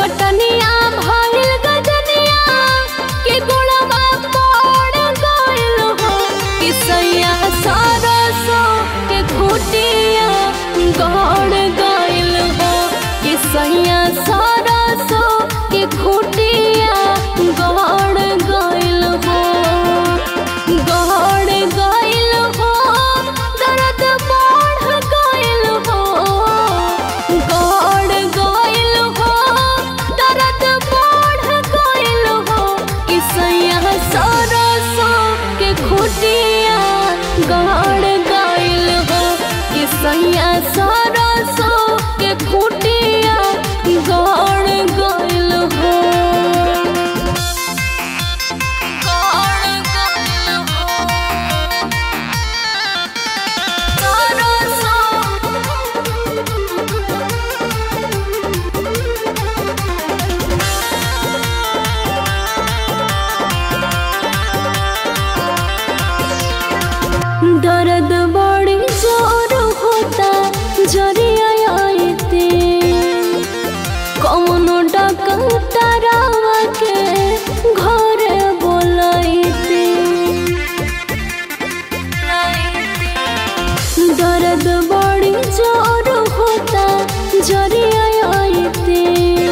कटनिया भइल गजनिया के गोड़वा पड़ गइल हो कि सैया सरसो के खुटिया गड़ गइल हो कि सैया सरसो के खुटिया गड़ गइल हो गड़ गइल हो दर्द बढ़ गइल हो गड़ गइल हो दर्द बढ़ गइल हो कि सैया सरसो के खुटिया गड़ गइल हो कि सैया सरसो के खुटिया गड़ गइल हो गड़ गइल हो दर्द बड़ी जोर होता जरिया आयते कौनो डकतरावा के घरे बोलाइते दर्द बड़ी जोर होता जरिया आयते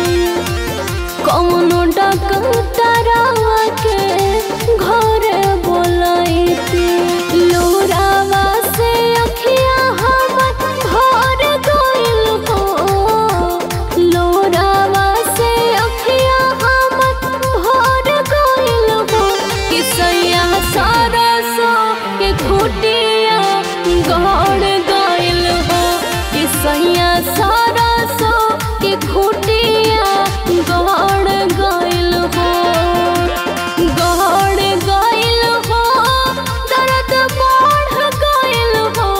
कौनो डकतरावा के घरे बोलाइते लोरावा से अखिया हमर भर गइल हो लोरावा से अखिया हमर भर गइल हो कि सैया सरसो के खुटिया गड़ गइल हो कि सैया सरसो के खुटिया गड़ गइल हो गड़ गइल हो दर्द बढ़ गइल हो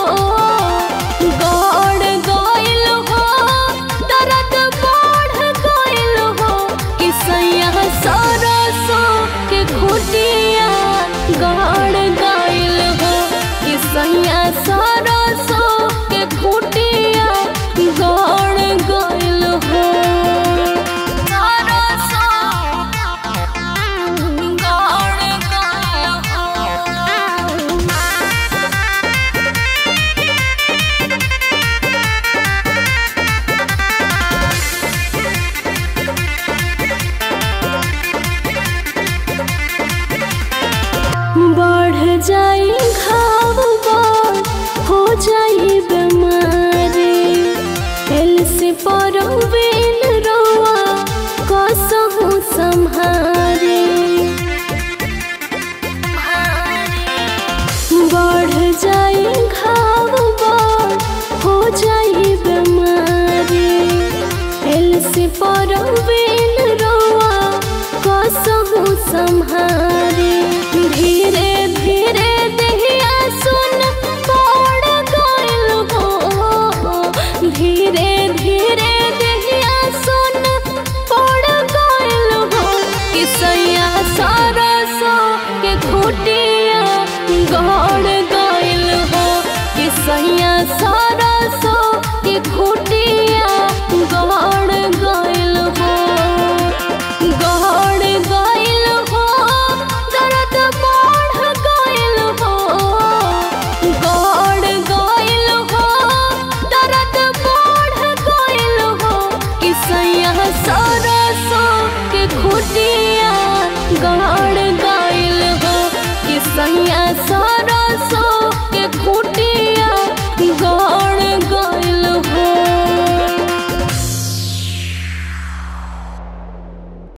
गड़ गइल हो दर्द बढ़ गइल हो कि सैया सरसो के खुटिया गड़ गइल हो कि सैया सरसो के खुटिया गड़ गइल हो सरसो गड़ गइल हो बढ़ जाई घाव बढ़ हो जाई बीमारी एल से परवेल रोआ कसहु संहारे बढ़ जाई घाव बढ़ हो जाई बीमारी एल से परवेल रोआ कसहु संहारे